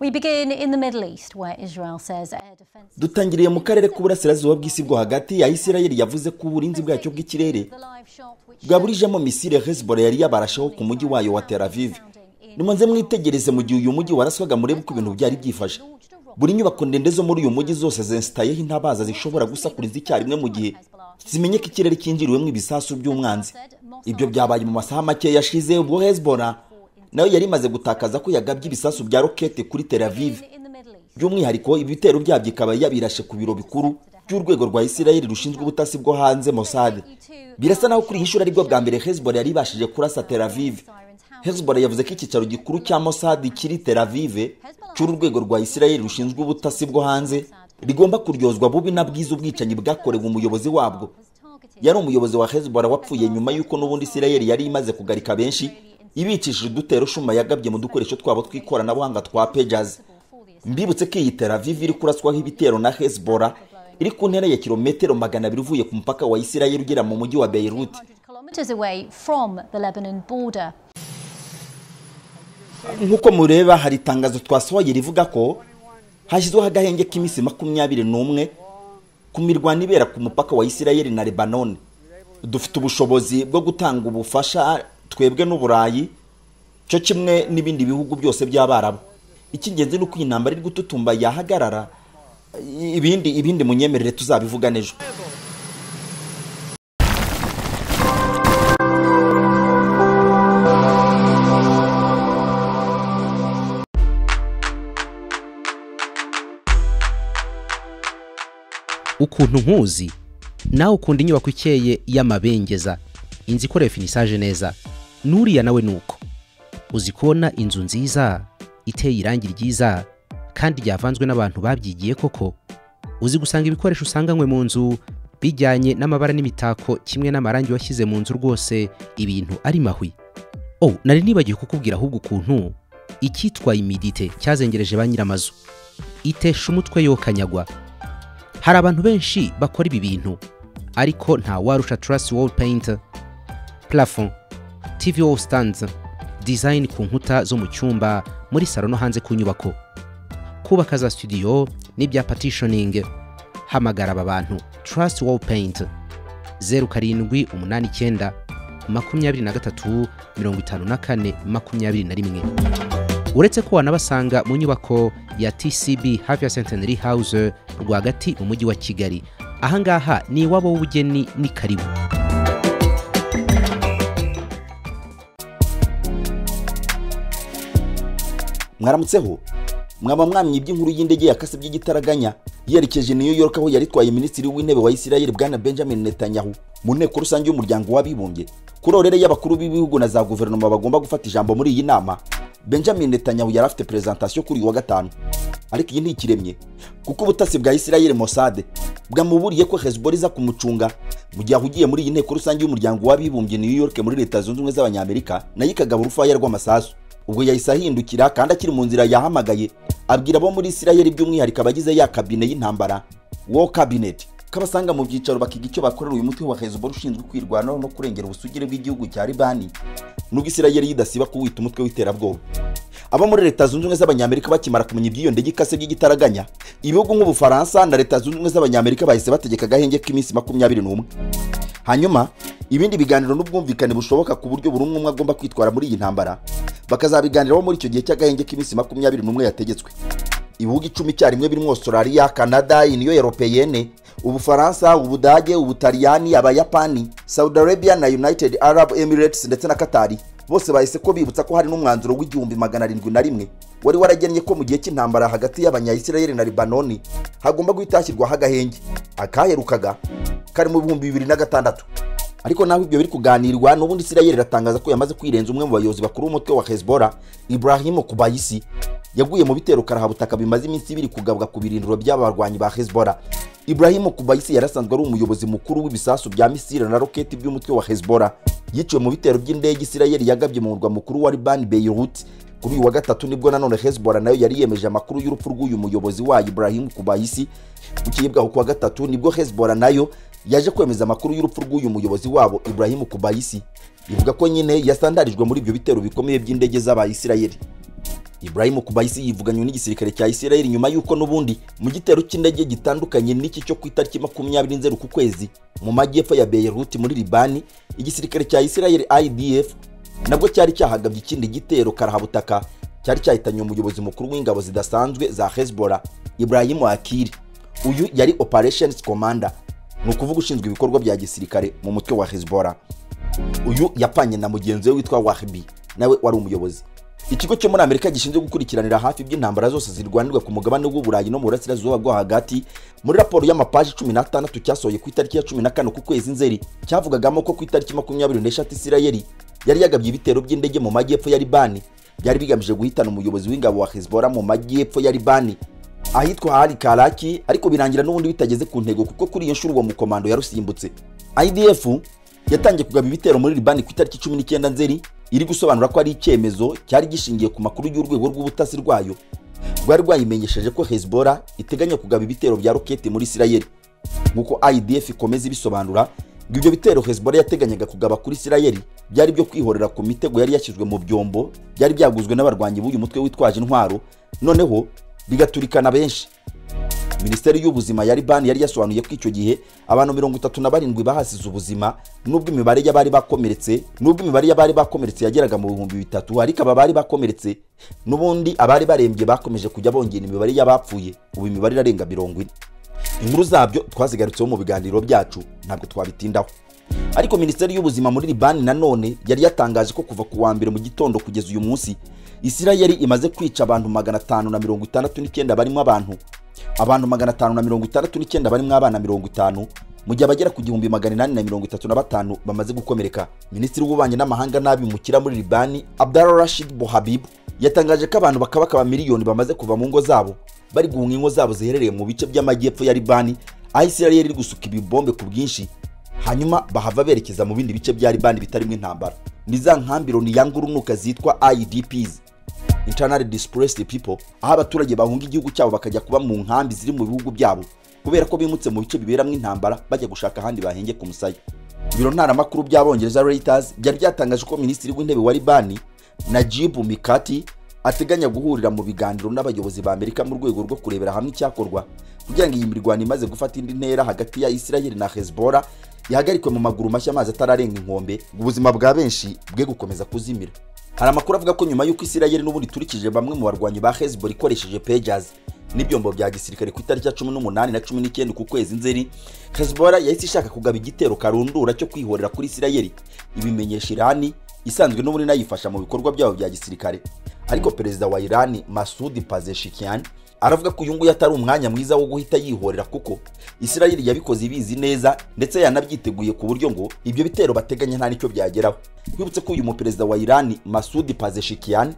We begin in the Middle East, where Israel says air defense. dutangiriye mu karere k'uburasirazuba bw'isi bwo hagati ya isirayeli yavuze ko uburinzi bwacyo bw'ikirere The live shot which bwaburijemo misile hezbollah yari yabarashaho ku mujyi wayo wa tel aviv nimuze mwitegereze mu gihe uyu mujyi waraswaga murebe uko ibintu byari byifashe buri nyubako ndende zo muri uyu mujyi zose zensitayeho intabaza zishobora gusakuriza icyarimwe mu gihe zimenye ko ikirere cyinjiriwemo ibisasu by'umwanzi ibyo byabaye mu masaha make yashize ubwo hezbollah nayo yari imaze gutakaza ko yagabye ibisasu bya rokete kuri tel aviv in the Middle East. by'umwihariko ibitero byabyo ikaba yabirashe ku biro bikuru by'urwego rwa isirayeli rushinzwe ubutasi bwo hanze mossad birasa naho kuri iyi nshuro aribwo bwa mbere hezbollah yari ibashije kurasa tel aviv hezbollah yavuze ko icyicaro gikuru cya mossad kiri tel aviv cy'uru rwego rwa isirayeli rushinzwe ubutasi bwo hanze rigomba kuryozwa bubi na bwiza ubwicanyi bwakorewe umuyobozi wabwo yari umuyobozi wa hezbollah wapfuye nyuma y'uko n'ubundi isirayeli yari imaze kugarika benshi ibicishije udutero shuma yagabye mu dukoresho twabo tw'ikoranabuhanga twa pejazi mbibutse ko iyi tel aviv iri kuraswaho ibitero na hezbollah iri ku ntera ya kilometero magana abiri uvuye ku mupaka wa isirayeli ugera mu mujyi wa beirut 100 kilometers away from the Lebanon border. nk'uko mureba hari itangazo twasohoye rivuga ko hashyizweho agahenge k'iminsi makumyabiri n'umwe ku mirwano ibera ku mupaka wa isirayeli na lebanone dufite ubushobozi bwo gutanga ubufasha twebwe n'uburayi cyo kimwe n'ibindi bihugu byose by'abarabu icy'ingenzi ni uko iyi ntambara iri gututumba yahagarara ibindi ibindi munyemerere tuzabivuga n'ejo ukuntu nkuzi nawe ukunda inyubako ikeye y'amabengeza inzu ikorewe finisaje neza n'uriya nawe ni uko uzi kubona inzu nziza iteye irangi ryiza kandi ryavanzwe n'abantu babyigiye koko uzi gusanga ibikoresho usanganywe mu nzu bijyanye n'amabara n'imitako kimwe n'amarangi washyize mu nzu rwose ibintu ari mahwi oh nari nibagiwe kukubwira ahubwo ukuntu icyitwa imidite cyazengereje ba nyir'amazu itesha umutwe yokanyagwa hari abantu benshi bakora ibi bintu ariko nta warusha Trust Wall Paint Plafond TV Wall Stands Design ku nkuta zo mu cyumba muri salo no hanze ku nyubako kubaka za studio n'ibya partitioning hamagara aba bantu Trust Wall Paint zeru karindwi umunani icyenda makumyabiri na gatatu mirongo itanu na kane makumyabiri na rimwe uretse ko wanabasanga mu nyubako ya tcb hafi ya centenary house rwagati mu mujyi wa kigali ahangaha ni iwabo w'ubugeni ni karibu mwaramutseho mwaba mwamye iby'inkuru y'indege yakase by'igitaraganya yerekeje New York aho yaritwaye minisitiri w'intebe wa Isirayeli bwana Benjamin Netanyahu mu nteko rusange y'umuryango w'abibumbye kuri orere y'abakuru b'ibihugu na za guverinoma bagomba gufata ijambo muri iyi nama Benjamin Netanyahu yari afite presentation kuri uyu wa gatanu ariko iyi ntikiremye kuko ubutasi bwa Isirayeli Mossad bwamuburiye ko Hezbollah iza kumucunga mu gihe ahugiye muri iyi nteko rusange y'umuryango w'abibumbye New York muri leta zunze ubumwe z'abanyamerika nayo ikagaba urufaya rw'amasasu ubwo yahise ahindukira kandi akiri mu nzira yahamagaye abwira abo muri Isirayeli by'umwihariko abagize ya kabine y'intambara war cabinet ko abasanga mu byicaro bakiga icyo bakorera uyu mutwe wa Hezbollah ushinzwe kwirwanaho no kurengera ubusugire bw'igihugu cya Libani nubwo Isirayeli idasiba kuwita umutwe w'iterabwoba abo muri leta zunze ubumwe z'abanyamerika bakimara kumenya iby'iyo ndege ikase by'igitaraganya ibihugu nk'ubufaransa na leta zunze ubumwe z'abanyamerika bahise bategeka agahenge k'iminsi makumyabiri n'umwe hanyuma ibindi biganiro n'ubwumvikane bushoboka ku buryo buri umwe umwe agomba kwitwara muri iyi ntambara bakazabiganiraho muri icyo gihe cy'agahenge k'iminsi makumyabiri n'umwe yategetswe ibihugu icumi icyarimwe birimo australia canada uniyo europeyene ubufaransa ubudage ubutaliyani abayapani saudi arabia na united arab emirates ndetse na katari bose bahise ko bibutsa ko hari n'umwanzuro w'igihumbi magana arindwi na rimwe wari waragennye ko mu gihe cy'intambara hagati y'abanyayisirayeli na libanoni hagomba guhita hashyirwaho agahenge akaherukaga kari mu bihumbi bibiri na gatandatu ariko naho ibyo biri kuganirwa n'ubundi isirayeli iratangaza ko yamaze kwirenza umwe mu bayobozi bakuru b'umutwe wa hezbollah ibrahimu kubayisi yaguye mu bitero karahabutaka bimaze iminsi ibiri kugabwa ku birindiro by'aba barwanyi ba hezbollah ibrahimu kubayisi yari asanzwe ari umuyobozi mukuru w'ibisasu bya misiri na roketi by'umutwe wa hezbollah yiciwe mu bitero by'indege isirayeli yagabye mu murwa mukuru wa libani beirut kuri uyu wa gatatu nibwo nanone hezbollah nayo yari yemeje amakuru y'urupfu rw'uyu muyobozi wayo ibrahimu kubayisi bukeye bwaho ku wa gatatu nibwo hezbollah nayo yaje kwemeza amakuru y'urupfu rw'uyu muyobozi wabo ibrahimu kubayisi ivuga ko nyine yasandarijwe muri ibyo bitero bikomeye by'indege z'abayisirayeli Ibrahim Kubayisi yivuganywe n'igisirikare cya Isirayeli nyuma y'uko n'ubundi mu gitero cy'indege gitandukanye n'iki cyo ku itariki makumyabiri nzeru ku kwezi mu majyepfo ya Beirut muri Libani igisirikare cya Isirayeli IDF nabwo cyari cyahagabye ikindi gitero karahabutaka cyari cyahitanye umuyobozi mukuru w'ingabo zidasanzwe za Hezbollah Ibrahim Akiri uyu yari Operations Commander ni ukuvuga ushinzwe ibikorwa bya gisirikare mu mutwe wa Hezbollah uyu yapanye na mugenzi we witwa Wahbi nawe wari umuyobozi ikigo cyo muri amerika gishinzwe gukurikiranira hafi iby'intambara zose zirwanirwa ku mugabane w'uburayi no mu burasirazuba bwo hagati muri raporo y'amapaji cumi n'atandatu cyasohoye ku itariki ya cumi na kane ku kwezi nzeri cyavugagamo ko ku itariki makumyabiri n'eshatu isirayeli yari yagabye ibitero by'indege mu majyepfo ya libani byari bigamije guhitana umuyobozi w'ingabo wa hezbollah mu majyepfo ya libani ahitwa hari karaki ariko birangira n'ubundi bitageze ku ntego kuko kuri iyo nshuro uwo mukomando yarusimbutse idf yatangiye kugaba ibitero muri libani ku itariki cumi n'icyenda nzeri iri gusobanura ko ari icyemezo cyari gishingiye ku makuru y'urwego rw'ubutasi rwayo rwari rwayimenyesheje ko hezbollah iteganya kugaba ibitero bya roketi muri isirayeli nk'uko idf ikomeza ibisobanura ngo ibyo bitero hezbollah yateganyaga kugaba kuri isirayeli byari byo kwihorera ku mitego yari yashyizwe mu byombo byari byaguzwe n'abarwanyi b'uyu mutwe witwaje intwaro noneho bigaturikana benshi minisiteri y'ubuzima ya libani yari yasobanuye ko icyo gihe abantu mirongo itatu na barindwi bahasize ubuzima nubwo imibare y'abari bakomeretse nubwo imibare y'abari bakomeretse yageraga mu bihumbi bitatu ariko aba bari bakomeretse n'ubundi abari barembye bakomeje kujya bongera imibare y'abapfuye ubu imibare irarenga mirongo ine inkuru zabyo twazigarutseho mu biganiro byacu ntabwo twabitindaho ariko minisiteri y'ubuzima muri libani nanone yari yatangaje ko kuva ku wa mbere mu gitondo kugeza uyu munsi isirayeli imaze kwica abantu magana atanu na mirongo itandatu n'icyenda barimo abantu abantu magana atanu na mirongo itandatu n'icyenda barimo abana mirongo itanu mu gihe abagera ku gihumbi magana inani na mirongo itatu na batanu bamaze gukomereka minisitiri w'ububanyi n'amahanga n'abimukira muri libani abdara rashid bohabib yatangaje ko abantu bakabakaba miliyoni bamaze kuva mu ngo zabo bari guhunga ingo zabo ziherereye mu bice by'amajyepfo ya libani aho isirayeli iri gusuka ibibombe ku bwinshi hanyuma bahava berekeza mu bindi bice bya libani bitarimo intambara ni za nkambiro ni ya ngurunuka zitwa idps internal displaced people aho abaturage bahunga igihugu cyabo bakajya kuba mu nkambi ziri mu bihugu byabo kubera ko bimutse mu bice biberamo intambara bajya gushaka ahandi bahenge ku musaya ibiro ntaramakuru by'abongereza reuters byari byatangaje ko minisitiri w'intebe wa libani najib mikati ateganya guhurira mu biganiro n'abayobozi ba amerika mu rwego rwo kurebera hamwe icyakorwa kugira ngo iyi mirwano imaze gufata indi ntera hagati ya isirayeli na hezbollah yahagarikwe mu maguru mashya amazi atararenga inkombe ngo ubuzima bwa benshi bwe gukomeza kuzimira hari amakuru avuga ko nyuma y'uko isirayeli n'ubundi iturikije bamwe mu barwanyi ba hezbollah ikoresheje pejazi n'ibyombo bya gisirikare ku itariki ya cumi n'umunani na cumi n'icyenda ku kwezi nzeri hezbollah yahise ishaka kugaba igitero karundura cyo kwihorera kuri isirayeli ibimenyesha irani isanzwe n'ubundi inayifasha mu bikorwa byabo bya gisirikare ariko perezida wa irani masudi pazeshikian aravuga ko uyu nguyu atari umwanya mwiza wo guhita yihorera kuko isirayeli yabikoze ibizi neza ndetse yanabyiteguye ku buryo ngo ibyo bitero bateganya nta nicyo byageraho twibutse ko uyu muperezida wa irani masudi pazeshikian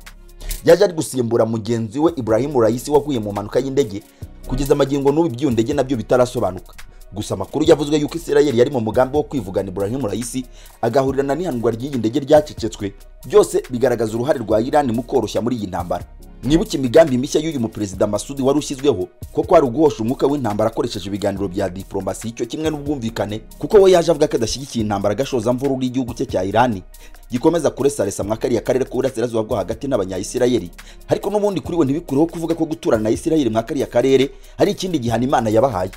yaje ari gusimbura mugenzi we ibrahimu rayisi waguye mu mpanuka y'indege kugeza amagingo n'ubu iby'iyo ndege nabyo bitarasobanuka gusa amakuru yavuzwe yuko isirayeli yari mu mugambi wo kwivugana ibrahimu rayisi agahurirana n'ihanurwa ry'iyi ndege ryacecetswe byose bigaragaza uruhare rwa irani mu koroshya muri iyi ntambara mwibuke imigambi mishya y'uyu muperezida masudi wari ushyizweho kuko hari uguhosha umwuka w'intambara akoresheje ibiganiro bya diporomasi cyo kimwe n'ubwumvikane kuko we yaje avuga ko adashyigikiye intambara agashoza mvura y'igihugu cye cya irani gikomeza kuresaresa mwa kariya karere k'uburasirazuba bwo hagati n'abanyayisirayeli ariko n'ubundi kuri we ntibikureho kuvuga ko guturana na isirayeli mwa kariya karere hari ikindi gihano imana yabahaye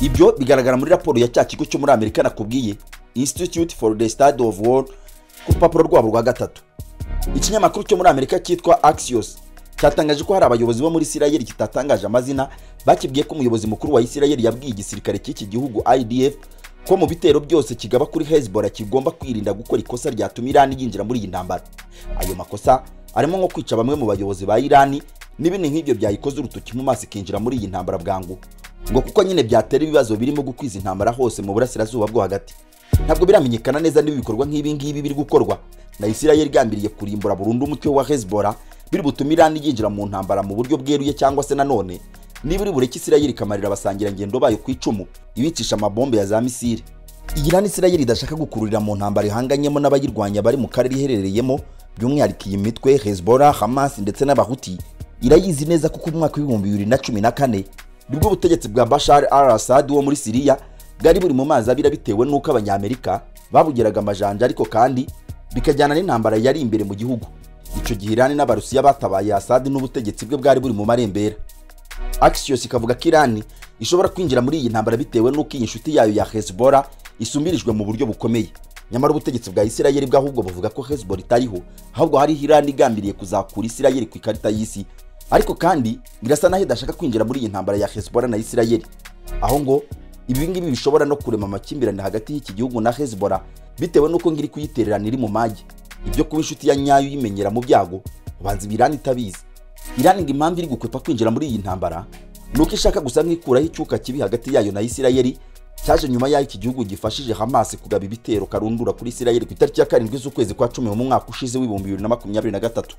ibyo bigaragara muri raporo ya cya kigo cyo muri amerika nakubwiye institute for the study of war ku rupapuro rwabo rwa gatatu ikinyamakuru cyo muri amerika cyitwa axios cyatangaje ko hari abayobozi bo muri isirayeli kitatangaje amazina bakibwiye ko umuyobozi mukuru wa isirayeli yabwiye igisirikare cy'iki gihugu idf ko mu bitero byose kigaba kuri hezbollah kigomba kwirinda gukora ikosa ryatuma irani yinjira muri iyi ntambara ayo makosa arimo nko kwica bamwe mu bayobozi ba irani n'ibindi nk'ibyo byayikoze urutoki mu maso ikinjira muri iyi ntambara bwangu ngo kuko nyine byatera ibibazo birimo gukwiza intambara hose mu burasirazuba bwo hagati ntabwo biramenyekana neza niba ibikorwa nk'ibi ngibi biri gukorwa na isirayeli igambiriye kurimbura burundu umutwe wa hezbollah biri butume irani yinjira mu ntambara mu buryo bweruye cyangwa se nanone niba uri bureke isirayeli ikamarira abasangirangendo bayo ku icumu ibicisha amabombe ya za misiri iyi rani isirayeli idashaka gukururira mu ntambara ihanganyemo n'abayirwanya bari mu karere iherereyemo by'umwihariko iyi mitwe hezbollah hamas ndetse n'abahuti irayizi neza kuko mu mwaka w'ibihumbi bibiri na cumi na kane nibwo ubutegetsi bwa bashar al assad wo muri siriya bwari buri mu mazi abira bitewe n'uko abanyamerika babugeraga amajanja ariko kandi bikajyana n'intambara yari imbere mu gihugu icyo gihe irani n'abarusiya batabaye asadi n'ubutegetsi bwe bwari buri mu marembera Axios ikavuga ko irani ishobora kwinjira muri iyi ntambara bitewe n'uko iyi nshuti yayo ya hezbollah isumbirijwe mu buryo bukomeye nyamara ubutegetsi bwa isirayeli bwo ahubwo buvuga ko hezbollah itariho ahubwo hariho irani igambiriye kuzakura isirayeli ku ikarita y'isi ariko kandi birasa naho idashaka kwinjira muri iyi ntambara ya hezbollah na isirayeli aho ngo ibi ngibi bishobora no kurema amakimbirane hagati y'iki gihugu na hezbollah bitewe n'uko ngiri kuyitererana iri mu mage ibyo kuba inshuti ya nyayo uyimenyera mu byago ubanza ibi irani itabizi irani ngo impamvu iri gukwepa kwinjira muri iyi ntambara ni uko ishaka gusa nk'ikuraho icyuka kibi hagati yayo na isirayeli cyaje nyuma y'aho iki gihugu gifashije Hamas kugaba ibitero karundura kuri Isirayeli ku itariki ya karindwi z'ukwezi kwa cumi mu mwaka ushize w'ibihumbi bibiri na makumyabiri na gatatu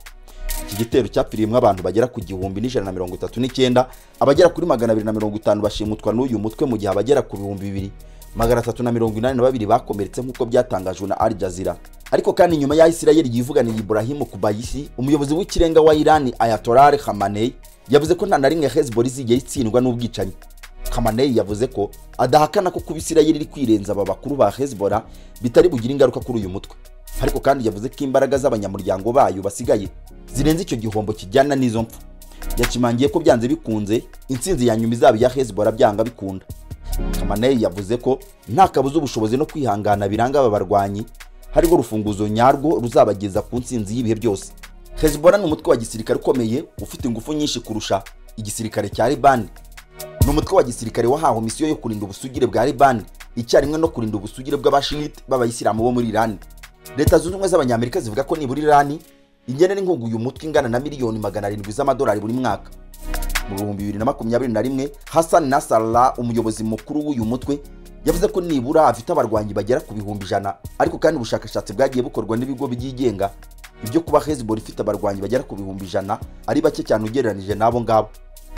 iki gitero cyapfiriyemo abantu bagera ku gihumbi n'ijana na mirongo itatu n'icyenda abagera kuri magana abiri na mirongo itanu bashimutwa n'uyu mutwe mu gihe abagera ku bihumbi bibiri magana atatu na mirongo inani na babiri bakomeretse nk'uko byatangajwe na Al Jazeera ariko kandi nyuma y'aho Isirayeli yivuganiye Ibrahim Kubayisi umuyobozi w'ikirenga wa Irani Ayatollah Ali Khamenei yavuze ko nta na rimwe Hezbollah izigera itsindwa n'ubwicanyi Khamenei yavuze ko adahakana ko kuba Isirayeli iri kwirenza aba bakuru ba Hezbollah bitari bugire ingaruka kuri uyu mutwe ariko kandi yavuze ko imbaraga z'abanyamuryango bayo basigaye zirenze icyo gihombo kijyana n'izo mpfu yacimangiye ko byanze bikunze intsinzi ya nyuma izaba iya Hezbollah byanga bikunda Khamenei yavuze ko nta kabuza ubushobozi no kwihangana biranga aba barwanyi hariho urufunguzo nyarwo ruzabageza ku ntsinzi y'ibihe byose Hezbollah ni umutwe wa gisirikare ukomeye ufite ingufu nyinshi kurusha igisirikare cya Liban ni umutwe wa gisirikare wahawe misiyo yo kurinda ubusugire bwa Liban icyarimwe no kurinda ubusugire bw'abashiyite b'abayisilamu bo muri Iran leta zunze ubumwe z'abanyamerika zivuga ko nibura Iran ingenera inkunga uyu mutwe ingana na miliyoni magana arindwi z'amadolari buri mwaka mu bihumbi bibiri na makumyabiri na rimwe Hassan Nasrallah umuyobozi mukuru w'uyu mutwe yavuze ko nibura afite abarwanyi bagera ku bihumbi ijana ariko kandi ubushakashatsi bwagiye bukorwa n'ibigo byigenga ibyo kuba Hezbollah ifite abarwanyi bagera ku bihumbi ijana ari bake cyane ugereranije n'abo ngabo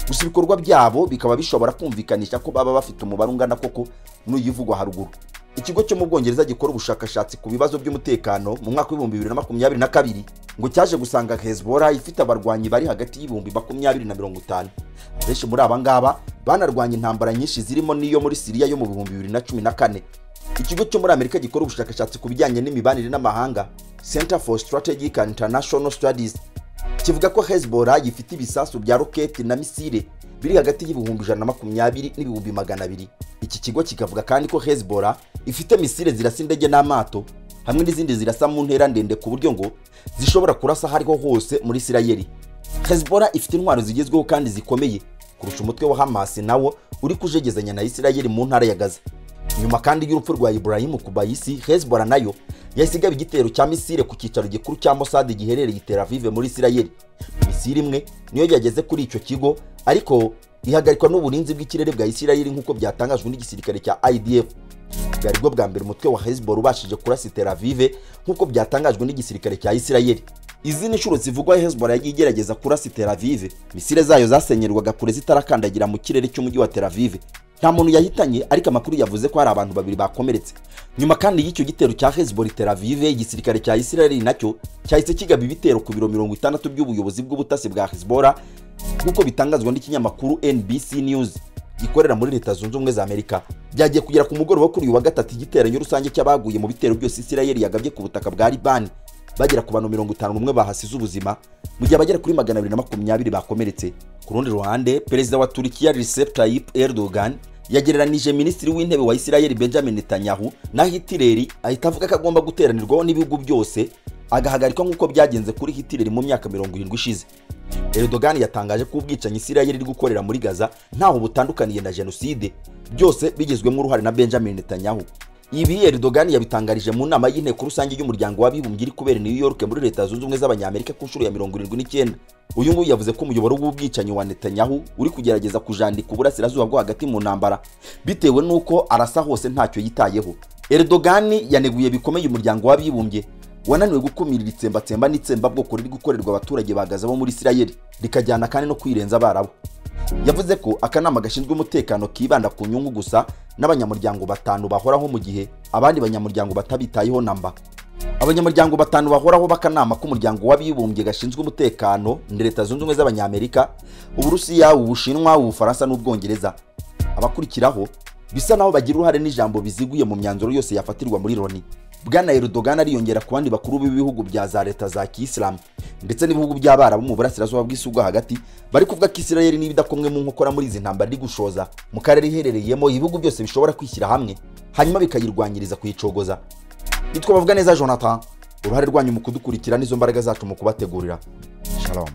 gusa ibikorwa byabo bikaba bishobora kumvikanisha ko baba bafite umubare ungana koko n'uyivugwa haruguru ikigo cyo mu bwongereza gikora ubushakashatsi ku bibazo by'umutekano mu mwaka w'ibihumbi bibiri na makumyabiri na kabiri ngo cyaje gusanga hezbollah ifite abarwanyi bari hagati y'ibihumbi makumyabiri na mirongo itanu abenshi muri aba ngaba banarwanya intambara nyinshi zirimo n'iyo muri siriya yo mu bihumbi bibiri na cumi na kane ikigo cyo muri amerika gikora ubushakashatsi ku bijyanye n'imibanire n'amahanga center for strategic and international studies kivuga ko hezbollah gifite ibisasu bya roketi na misile biri hagati y'ibihumbi ijana na makumyabiri n'ibihumbi magana abiri iki kigo kikavuga kandi ko hezbollah ifite misile zirasa indege n'amato hamwe n'izindi zirasa mu ntera ndende ku buryo ngo zishobora kurasa aho ariho hose muri isirayeli hezbollah ifite intwaro zigezweho kandi zikomeye kurusha umutwe wa hamas nawo uri kujegezanya na isirayeli mu ntara ya gaza nyuma kandi y'urupfu rwa ibrahimu kubayisi hezbollah nayo yahise igaba igitero cya misile ku cyicaro gikuru cya mosadi giherereye i tel aviv muri isirayeli misile imwe niyo yageze kuri icyo kigo ariko ihagarikwa n'uburinzi bw'ikirere bwa isirayeli nk'uko byatangajwe n'igisirikare cya idf bwari bwo bwa mbere umutwe wa hezbollah ubashije kurasa i tel aviv nk'uko byatangajwe n'igisirikare cya isirayeli izi ni inshuro zivugwa hezbollah yagiye igerageza kurasa i tel aviv misile zayo zasenyerwaga kure zitarakandagira mu kirere cy'umujyi wa tel aviv nta muntu yahitanye ariko amakuru yavuze ko hari abantu babiri bakomeretse nyuma kandi y'icyo gitero cya hezbollah tel aviv igisirikare cya isirayeli nacyo cyahise kigaba ibitero ku biro mirongo itandatu by'ubuyobozi bw'ubutasi bwa hezbollah nk'uko bitangazwa n'ikinyamakuru nbc news gikorera muri leta zunze ubumwe za amerika byagiye kugera ku mugoroba kuri uyu wa gatatu igiteranyo rusange cy'abaguye mu bitero byose isirayeli yagabye ku butaka bwa libani bagera ku bantu mirongo itanu n'umwe bahasize ubuzima mu gihe abagera kuri magana abiri na makumyabiri bakomeretse ku rundi ruhande perezida wa turikiya recep tayyip erdogan yagereranije minisitiri w'intebe wa isirayeli benjamin netanyahu na hitileri ahita avuga ko agomba guteranirwaho n'ibihugu byose agahagarikwa nk'uko byagenze kuri hitileri mu myaka mirongo irindwi ishize erdogan yatangaje ko ubwicanyi isirayeli iri gukorera muri gaza ntaho butandukaniye na jenoside byose bigizwemo uruhare na benjamin netanyahu ibi Erdogan yabitangarije mu nama y'inteko rusange y'umuryango w'abibumbye iri kubera New York muri leta zunze ubumwe z'abanyamerika ku nshuro ya mirongo irindwi n'icyenda uyu nguyu yavuze ko umuyoboro w'ubwicanyi wa Netanyahu uri kugerageza kujandika uburasirazuba bwo hagati mu ntambara bitewe n'uko arasa hose ntacyo yitayeho Erdogan yaneguye bikomeye umuryango w'abibumbye wananiwe gukumira itsembatsemba n'itsembabwoko riri gukorerwa abaturage bahagaze bo muri Isirayeli rikajyana kandi no kwirenza abarabo yavuze ko akanama gashinzwe umutekano kibanda ku nyungu gusa n'abanyamuryango batanu bahoraho mu gihe abandi banyamuryango batabitayeho namba abanyamuryango batanu bahoraho b'akanama k'umuryango w'abibumbye gashinzwe umutekano ni leta zunze ubumwe z'abanyamerika uburusiya ubushinwa ubufaransa n'ubwongereza abakurikiraho bisa naho bagira uruhare n'ijambo biziguye mu myanzuro yose yafatirwa muri loni bwana Erdogan ariyongera ku bandi bakuru b'ibihugu bya za leta za kiyisilamu ndetse n'ibihugu by'abarabu mu burasirazuba bw'isi bwo hagati bari kuvuga ko isirayeli niba idakomwe mu nkokora muri izi ntambara iri gushoza mu karere iherereyemo ibihugu byose bishobora kwishyira hamwe hanyuma bikayirwanyiriza kuyicogoza nitwe bavuga neza jonathan uruhare rwanyu mu kudukurikira n'izo mbaraga zacu mu kubategurira shalom